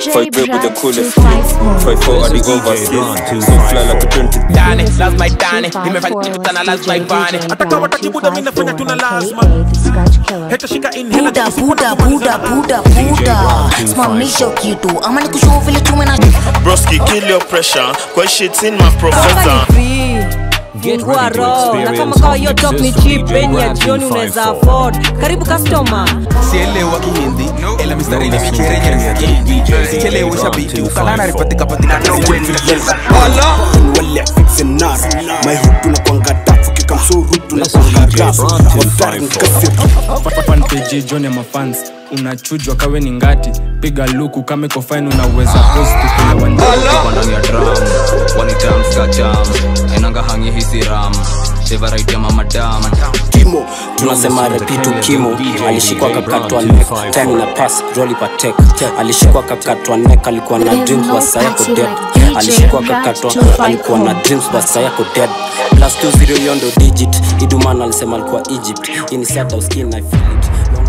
Fight back with the coolest Fight for at the overseas So fly like a 20 Dane, lazima idane nimefanya kitu tana lazima ibane Ataka watatibuda mimi nafanya tuna lazima Heta shika inhela buda buda buda buda buda simamisha kitu ama nikushow vile tume na Broski, kill your pressure. Quite shit in my professor. fungua roho na kama kawa hiyo top ni cheap peni ya jioni unaweza afford karibu customer sielewa kihindi ila mistari ni micherenyereza sichelewe shabiki ukalana ripatika patika no wala wale fixe nar my hood tunakwanga dafu kikamsuru tunakwanga rap Waftari nkasi fanpage john ya mafans unachujwa kawe ni ngati piga luku kama iko fine unaweza post kila wanjani Tuko ndani ya drum wanitamskacham ainanga hangi hisi ram favorite ya mamadam kimo tunasema repitu kimo alishikwa kakatwa nek time na pass roli patek alishikwa kakatwa nek alikuwa na dreams basa yako dead alishikwa kakatwa alikuwa na dreams basa yako dead plus 20 yondo digit iduman alisema alikuwa egypt ini sata uskin i feel it